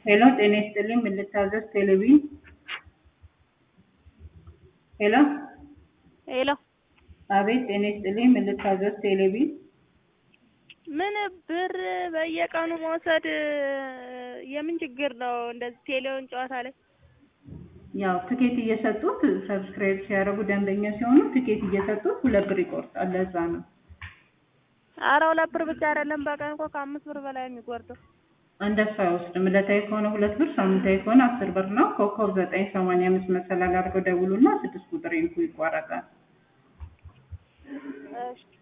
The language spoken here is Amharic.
ሄሎ ጤና ይስጥልኝ ምን ልታዘዝ ቴሌቪዥን ሄሎ ሄሎ አቤት ጤና ይስጥልኝ ምን ልታዘዝ ቴሌቪዥን ምን ብር በየቀኑ መውሰድ የምን ችግር ነው? እንደዚህ ቴሌውን ጨዋታ ላይ ያው ትኬት እየሰጡት ሰብስክራይብ ሲያደርጉ ደንበኛ ሲሆኑ ትኬት እየሰጡት ሁለት ብር ይቆርጣል ለዛ ነው ኧረ ሁለት ብር ብቻ አይደለም በቀን እኮ ከአምስት ብር በላይ የሚቆርጠው እንደሱ አይወስድም ዕለታዊ ከሆነ ሁለት ብር ሳምንታዊ ከሆነ አስር ብር ነው ኮከብ ዘጠኝ ሰማንያ አምስት መሰላል አድርገው ደውሉና ስድስት ቁጥር ይንኩ ይቋረጣል እሺ